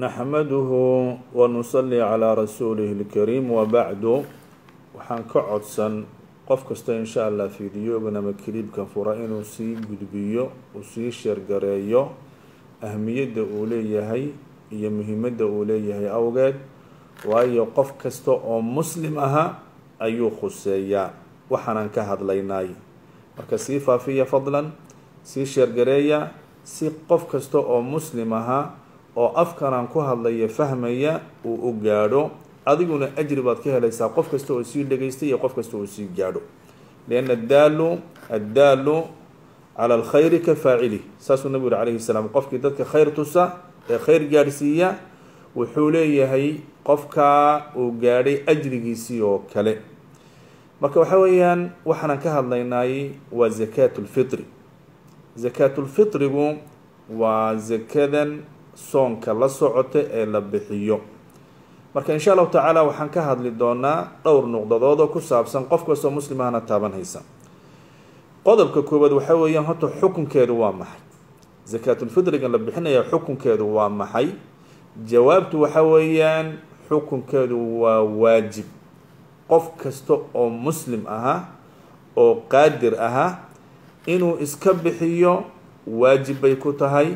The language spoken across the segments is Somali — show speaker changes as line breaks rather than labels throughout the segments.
naxmaduhu wanusali calaa rasuulihi lkariim wabacdu waxaan ka codsan qof kasta insha allah fiidiyoogan ama kaliibkan fura inuu sii gudbiyo uu sii sheergareeyo ahmiyadda uu leeyahay iyo muhiimadda uu leeyahay awgeed waayo qof kasta oo muslim aha ayuu khuseeyaa waxaanan ka hadlaynay marka sii faafiya fadlan sii sheergareeya si qof kasta oo muslim ahaa oo afkanaan ku hadlaya fahmaya uu u gaadho adiguna ajri baad ka helaysaa qof kasta oo sii dhegaystay iyo qof kasta oo sii gaadho lianna addaalu addaalu cala alkhayri ka faacili saasuu nabigu yihi calayhi salaam qofkii dadka khayr tusa ee khayr gaadhsiiya wuxuu leeyahay qofkaa uu gaadhay ajrigiisii oo kale marka waxa weeyaan waxaanan ka hadlaynay waa zakaatu lfitri zakaatulfitrigu waa zakadan soonka la socota ee la bixiyo marka insha allahu tacaala waxaan ka hadli doonaa dhowr nuqdadood oo ku saabsan qof kastoo muslim ahna taaban haysa qodobka koowaad waxa weeyaan horta xukunkeedu waa maxay zakaatulfitriga la bixinaya xukunkeedu waa maxay jawaabtu waxa weeyaan xukunkeedu waa waajib qof kasta oo muslim aha oo qaadir aha inuu iska bixiyo waajib bay ku tahay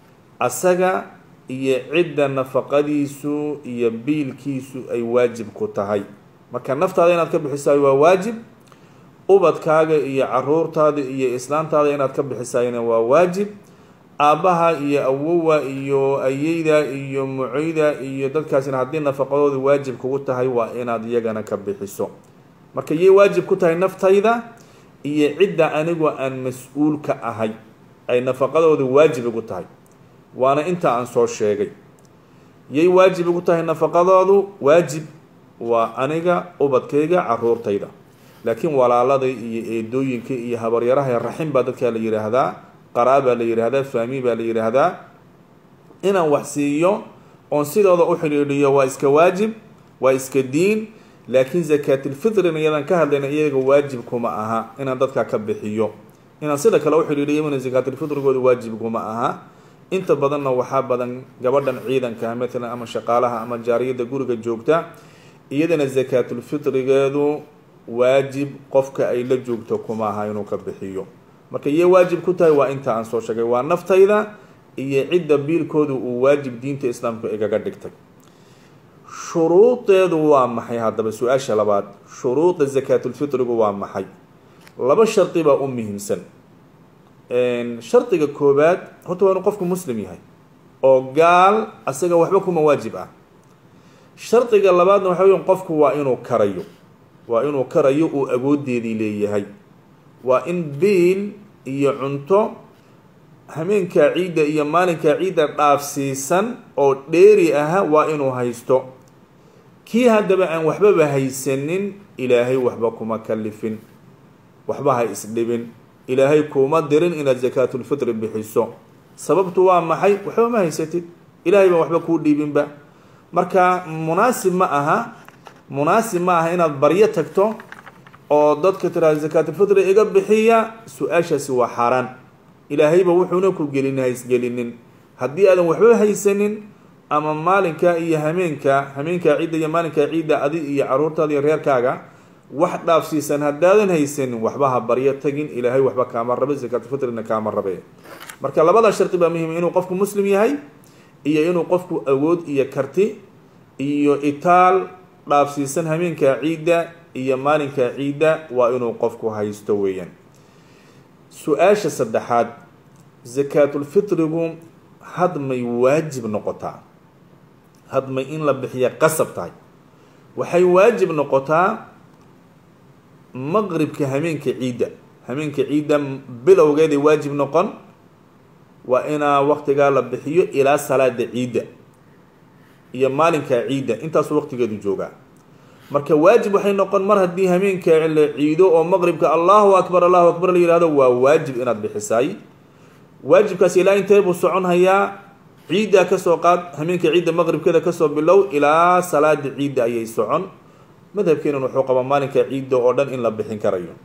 asaga iyo cidda nafaqadiisu iyo biilkiisu ay waajib ku tahay marka naftaada inaad ka bixisaay waa waajib ubadkaaga iyo caruurtaada iyo islaantaada inaad ka bixisaayna waa waajib aabbaha iyo awowa iyo ayeyda iyo mucoyda iyo dadkaasina haddii nafaqadooda waajib kugu tahay waa inaad iyagana ka bixiso marka yay waajib ku tahay naftayda iyo cidda anigoo aan mas-uul ka ahay ay nafaqadooda waajib igu tahay waana inta aan soo sheegay yay waajib igu tahay nafaqadoodu waajib waa aniga ubadkayga caruurtayda laakiin walaalada iyo eedooyinka iyo habaryaraha raxim baa dadkaa la yidhaahdaa qaraabaa la yidhaahdaa faami baa la yidhaahdaa inaan wax siiyo oon sidooda u xidhiidhiyo waa iska waajib waa iska diin laakiin zakaatilfitrina iyadaan ka hadlayna iyaga waajib kuma aha inaan dadkaa ka bixiyo inaan sida kale u xidhiidhiyo mina zakaatilfitrigooda waajib kuma aha inta badanna waxaa badan gabadhan ciidanka matalan ama shaqaalaha ama jaariyadda guriga joogta iyadana zakaatulfitrigeedu waajib qofka ay la joogto kuma aha inuu ka bixiyo marka iyo waajib ku tahay waa inta aan soo sheegay waa naftayda iyo cidda biilkoodu uu waajib diinta islaamku igaga dhigtay shuruudeedu waa maxay haddaba su-aasha labaad shuruuda zakaatulfitrigu waa maxay laba shardi baa u muhiimsan shardiga koobaad horta waa inuu qofku muslim yahay oo gaal asaga waxba kuma waajib ah shardiga labaadna waxa weya qofku waa inuu karayo waa inuu karayo uu awoodeedii leeyahay waa in biil iyo cunto hameenkaa ciidda iyo maalinkaa ciidda dhaafsiisan oo dheeri aha waa inuu haysto kii haddaba aan waxbaba haysanin ilaahay waxba kuma kalifin waxba ha isdhibin ilaahay kuuma dirin inaad zakaatulfitri bixiso sababtu waa maxay waxba ma haysatid ilaahay baan waxba kuu dhiibinba marka munaasib ma aha munaasib ma aha inaad baryo tagto oo dadka tiraada zakaatulfitri iga bixiya su-aashaasi waa xaaraan ilaahayba wuxuuna ku gelin haysgelinin haddii aadan waxba haysanin ama maalinka iyo hameenka hameenkaa ciidda iyo maalinkaa ciidda adi iyo caruurtaada iyo reerkaaga wax dhaafsiisan haddaadan haysanin waxba ha baryo tagin ilaahay waxba kaama rabe zakaatulfitrina kaama rabe marka labada shardi baa muhiim inuu qofku muslim yahay iyo inuu qofku awood iyo karti iyo itaal dhaafsiisan hameenkaa ciidda iyo maalinkaa ciidda waa inuu qofku haysto weeyaan su-aasha saddexaad zakaatulfitrigu hadmay waajib noqotaa hadmay in la bixiya qasab tahay waxay waajib noqotaa maqribka hameenka ciidda hameenka ciidda bilowgeeday waajib noqon waa inaa waqtigaa la bixiyo ilaa salaada ciidda iyo maalinkaa ciidda intaasuu waqtigeedu joogaa marka waajib waxay noqon mar haddii hameenka la ciido oo maqribka allahu akbar allahu akbar la yihahdo waa waajib inaad bixisaay waajibkaas ilaa intee buu socon hayaa ciiddaa kasoo qaad hameenka ciidda maqribkeeda kasoo bilow ilaa salaada ciidda ayay socon madhabkeenan wuxuu qabaa maalinka ciidda oo dhan in la bixin karayo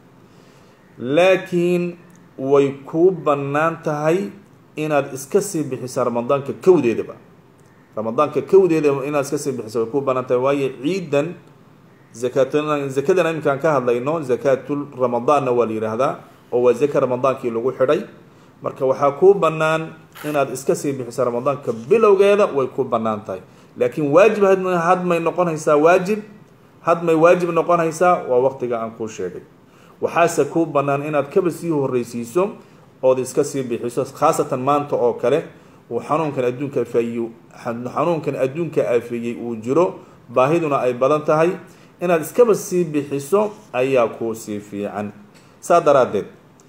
laakiin way kuu bannaan tahay inaad iska sii bixisaa ramadaanka kowdeedaba ramadaanka kowdeeda inaad iska sii bixiso way ku banaan tahay waayo ciidan zakat zakadana iminkaan ka hadlayno zakaatul ramadaanna waa la yidhaahdaa oo waa zaka ramadaankii lagu xidhay marka waxaa kuu bannaan inaad iska sii bixiso ramadaanka bilowgeeda way ku bannaan tahay laakiin waajib hadmay noqonaysaa waajib hadmay waajib noqonaysaa waa waqtiga aan kuu sheegay waxaase kuu bannaan inaad kaba sii horreysiiso ood iska sii bixiso khaasatan maanta oo kale uu xanuunkan adduunka afeeyu xanuunkan adduunka afeeyey uu jiro baahiduna ay badan tahay inaad iskaba sii bixiso ayaa kuu sii fiican saa daraaddeed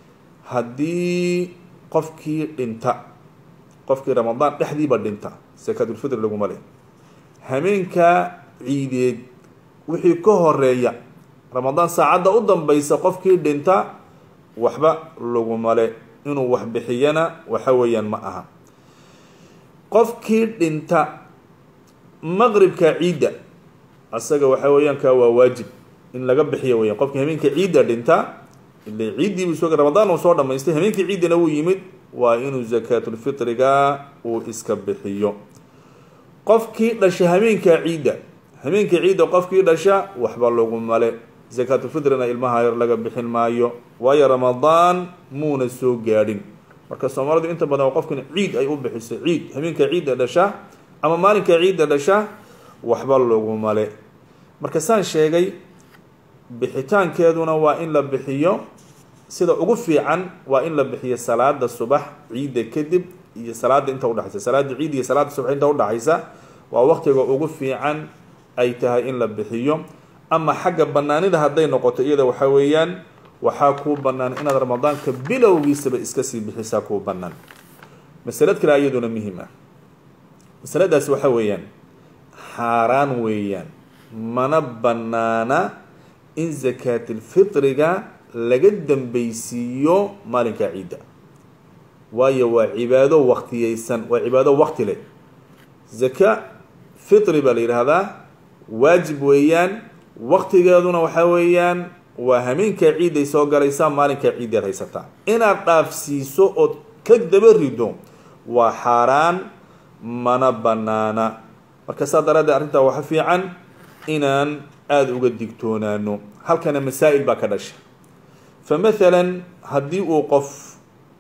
haddii qofkii dhinta qofkii ramadaan dhexdiiba dhinta sakaatulfitr laguma leh hameenka ciideed wixii ka horeeya ramadaan saacadda u dambaysa qofkii dhinta waxba laguma le inuu wax bixiyana waxa weeyaan ma aha qofkii dhinta maqribka ciidda asaga waxa weeyaan ka waa waajib in laga bixiyo weyan qofkii hameenka ciidda dhinta ile ciiddiibu soo ramadaan uu soo dhamaystay hameenkii ciiddana wuu yimid waa inuu zakaatulfitriga uu iska bixiyo qofkii dhasha hameenka ciidda hameenka ciidda qofkii dhasha waxba laguma le zakaatulfitrina ilmaha yar laga bixin maayo waayo ramadaan muuna soo gaadhin marka soomaalidu inta badan qofkan ciid ay u bixiso ciid hameenka ciidda dhasha ama maalinka ciidda dhasha waxba laguma le marka saan sheegay bixitaankeeduna waa in la bixiyo sida ugu fiican waa in la bixiyo salaada subax ciidda kadib iyo salaada inta udhexaysa salaada ciid iyo salaada subax inta udhexaysa waa waqtiga ugu fiican ay tahay in la bixiyo ama xagga banaanida hadday noqoto iyada waxa weeyaan waxaa kuu banaan inaad ramadaanka bilowgiisaba iska sii bixisaa kuu banaan masalad kale iyaduna muhiim ah masaladaasi waxa weeyaan xaaraan weeyaan mana banaana in zakaatilfitriga laga dambeysiiyo maalinka ciidda waayo waa cibaado waktiyeysan waa cibaado wakti leh zaka fitri baa la yidhaahdaa waajib weeyaan waktigeeduna waxa weeyaan waa hameenka ciidday soo galaysaa maalinka ciiddaad haysataa inaad dhaafsiiso ood ka daba rido waa xaaraan mana banaana marka saa daraaddeed arrintaa waxa fiican inaan aada uga digtoonaano halkana masaa-il baa ka dhasha fa mathalan haddii uu qof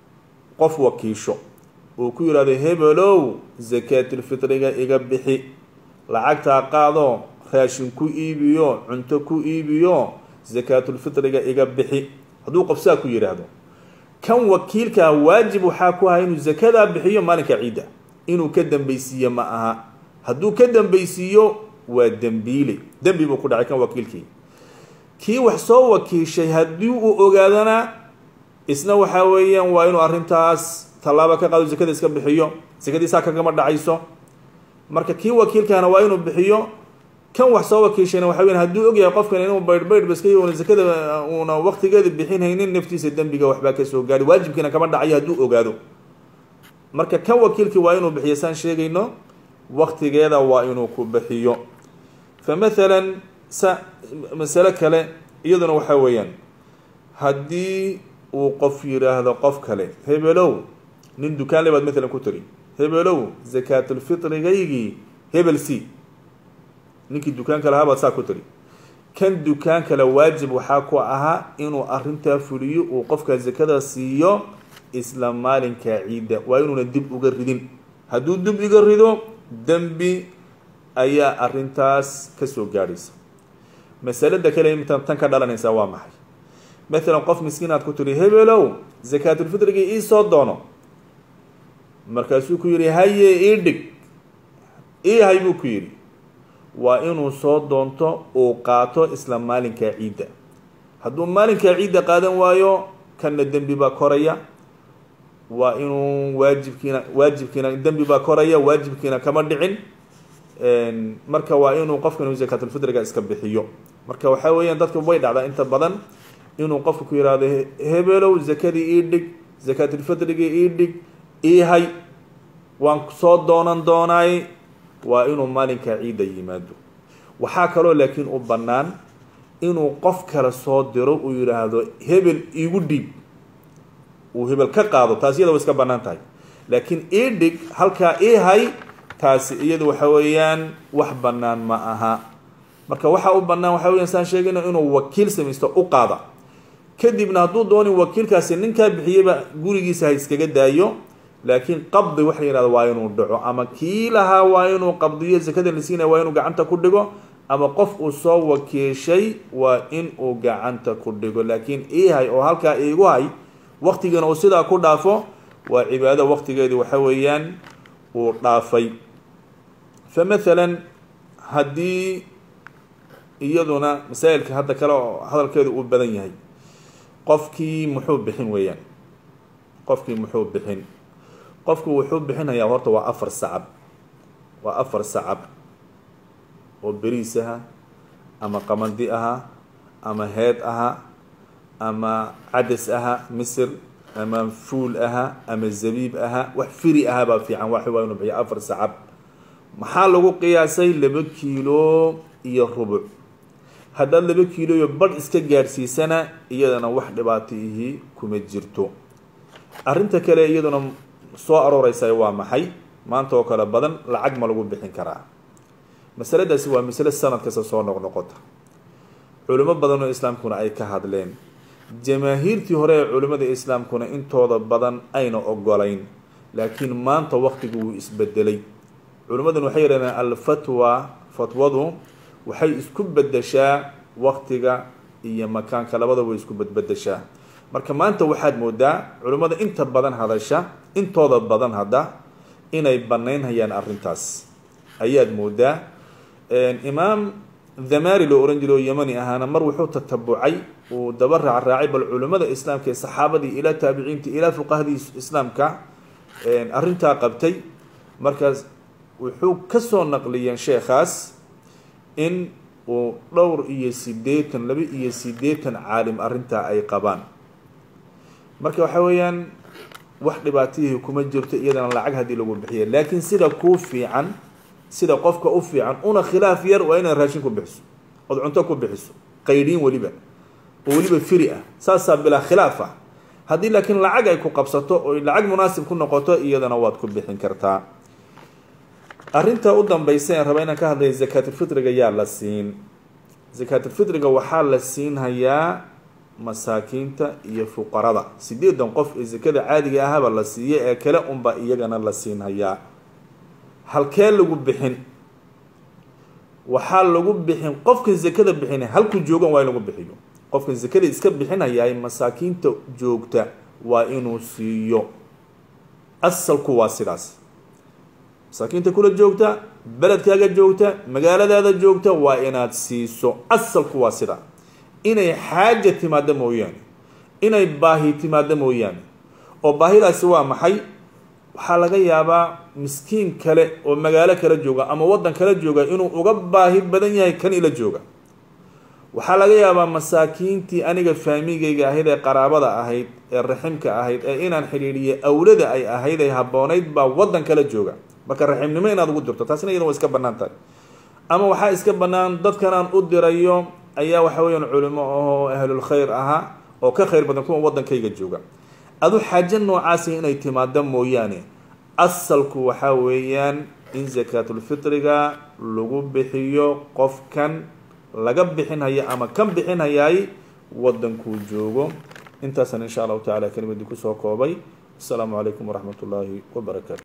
qof wakiisho uu ku yidhahdo hebelow zakaatilfitriga iga bixi lacagtaa qaado raashin ku iibiyo cunto ku iibiyo zakaatulfitriga iga bixi hadduu qof saa ku yidhaahdo kan wakiilkaa waajib waxaa ku ahaa inuu zakadaa bixiyo maalinka ciidda inuu ka dambeysiiyo ma aha hadduu ka dambeysiiyo waa dembiile dembi buu ku dhacay kan wakiilkii kii wax soo wakiishay haddii uu ogaadana isna waxaa weeyaan waa inuu arrintaas tallaabo ka qaado zakada iska bixiyo zakadii saa kagama dhacayso marka kii wakiilkaana waa inuu bixiyo kan wax soo wakiishayna waxa weyan hadduu ogyahay qofkan inuu baydh baydh baska una zakada uuna waqtigeeda bixin haynin naftiisa dembiga waxbaa kasoo gaadhi waajibkiina kama dhacayo hadduu ogaado marka kan wakiilkii waa inuu bixiyo saan sheegayno waqtigeeda waa inuu ku bixiyo fa mathalan sa masalo kale iyaduna waxaa weeyaan haddii uu qof yidhaahdo qof kale hebelow nin dukaanle baad matalan ku tiri hebelow zakaatulfitrigaygii hebel c ninkii dukaanka lahaa baad saa ku tiri kan dukaan kale waajib waxaa ku ahaa inuu arrintaa fuliyo uu qofka zakada siiyo isla maalinka ciidda waa inuuna dib uga ridin hadduu dib iga rido dembi ayaa arrintaas kasoo gaadhaysa masalada kale intan tan ka dhalanaysaa waa maxay mathalan qof miskiin aad ku tiri hebelow zakaatulfitrigii iisoo doono markaasuu ku yidhi haye ii dhig ii hay buu ku yidhi waa inuu soo doonto uu qaato isla maalinka ciidda hadduu maalinka ciidda qaadan waayo kanna dembi baa koraya waa inuu waajibkiina waajibkiina dembi baa koraya waajibkiina kama dhicin marka waa inuu qofkan zakaatulfitriga iska bixiyo marka waxaa weeyaan dadka way dhacdaa inta badan inuu qofka ku yihahdo hebelow zakadii ii dhig zakaatulfitrigii ii dhig ii hay waan soo doonan doonaay waa inuu maalinka ciidda yimaado waxaa kaloo laakiin u bannaan inuu qof kale soo diro uu yidhaahdo hebel iigu dhiib uu hebel ka qaado taas iyada way iska bannaan tahay laakiin ii dhig halkaa ii hay taasi iyadu waxa weeyaan wax bannaan ma aha marka waxa u bannaan waxa weyan saan sheegayna inuu wakiil samaysto u qaada kadibna hadduu doonin wakiilkaasi ninkaa bixiyeyba gurigiisa ha iskaga daayo laakiin qabdi waxa la yihahda waa inuu dhaco ama kii lahaa waa inuu qabdiyo zakada la siinaya waa inuu gacanta ku dhigo ama qof uu soo wakiishay waa in uu gacanta ku dhigo laakiin ii hay oo halkaa iigu hay waktigiina uu sidaa ku dhaafo waa cibaado waktigeedii waxa weeyaan uu dhaafay fa mathalan haddii iyaduna masaa'ilka hadda kale oo hadalkeedu uu badan yahay qofkii muxuu bixin weeyaan qofkii muxuu bixin qofku wuxuu bixinayaa horta waa afar sacab waa afar sacab oo beriis aha ama qamandi aha ama heed aha ama cadas aha misir ama fuul aha ama zabiib aha wax firi aha baa fiican wax waa inu bixiyo afar sacab maxaa lagu qiyaasay laba kiilo iyo rubuc haddaad laba kiilo iyo badh iska gaadhsiisana iyadana wax dhibaato ihii kuma jirto arrinta kale iyaduna soo arooreysa waa maxay maanta oo kale badan lacag ma lagu bixin karaa masaladaasi waa masale sanad kasta soo noqnoqota culimo badan oo islaamkuna ay ka hadleen jamaahiirtii hore ee culimmada islaamkuna intooda badan ayna ogolayn laakiin maanta waktigu wuu isbedelay culimmaduna waxay yidhahdeen alfatwa fatwadu waxay isku bedeshaa waktiga iyo makaanka labada way isku bedbedeshaa marka maanta waxaad moodaa culimmada inta badan hadasha intooda badan hadda inay banaynhayaan arrintaas ayaad moodaa imaam dhamari loo ohan jiray oo yemani ahaana mar wuxuu tatabucay uu daba raacraacay bal culimmada islaamka ee saxaabadii ilaa taabiciintii ilaa fuqahadii islaamka arrintaa qabtay markaas wuxuu kasoo naqliyeen sheekhaas in uu dhowr iyo sideetan laba iyo sideetan caalim arrintaa ay qabaan marka waxa weeyaan wax dhibaatihii kuma jirto iyadana lacag haddii lagu bixiya laakiin sida kuu fiican sida qofka u fiican una khilaaf yar waa inaad raashin ku bixiso ood cunto ku bixiso qaydhiin weliba oo weliba firi ah saasaa bilaa khilaaf ah haddii laakiin lacag ay ku qabsato oy lacag munaasib ku noqoto iyadana waad ku bixin kartaa arrinta u dambaysa ee raba inaan ka hadlaya zakaatulfitriga yaa la siin zakaatulfitriga waxaa la siinhayaa masaakiinta iyo fuqarada sideedan qof ee zakada caadiga ahaba la siiya ee kale unba iyagana la siinhayaa halkee lagu bixin waxaa lagu bixin qofkan zakada bixina halku joogan waa in lagu bixiyo qofkan zakada iska bixinayaay masaakiinta joogta waa inuu siiyo asalku waa sidaas masaakiinta kula joogta beledkaaga joogta magaaladaada joogta waa inaad siiso asalku waa sidaa inay xaaja timaado mooyaane inay baahi timaado mooyaane oo baahidaasi waa maxay waxaa laga yaabaa miskiin kale oo magaalo kala jooga ama waddan kala jooga inuu uga baahi badan yahay kan ila jooga waxaa laga yaabaa masaakiintii aniga faamigayga ahayd ee qaraabada ahayd ee raximka ahayd ee inaan xidhiidhiye awlada ay ahayd ay habboonayd baa waddan kala jooga marka raximnimo inaad ugu dirto taasina iyada waa iska bannaan tahay ama waxaa iska bannaan dadkan aan u dirayo ayaa waxa weeyaan culimo ahoo ahlul khayr ahaa oo ka khayr badan kuwa waddankayga jooga adu xaajo noocaasi inay timaado mooyaane asalku waxaa weeyaan in zakaatulfitriga lagu bixiyo qofkan laga bixinhaya ama kan bixinhayaay waddankuu joogo intaasaan insha allahu tacala kelimadii kusoo koobay asalaamu calaykum waraxmat ullaahi wabarakaatu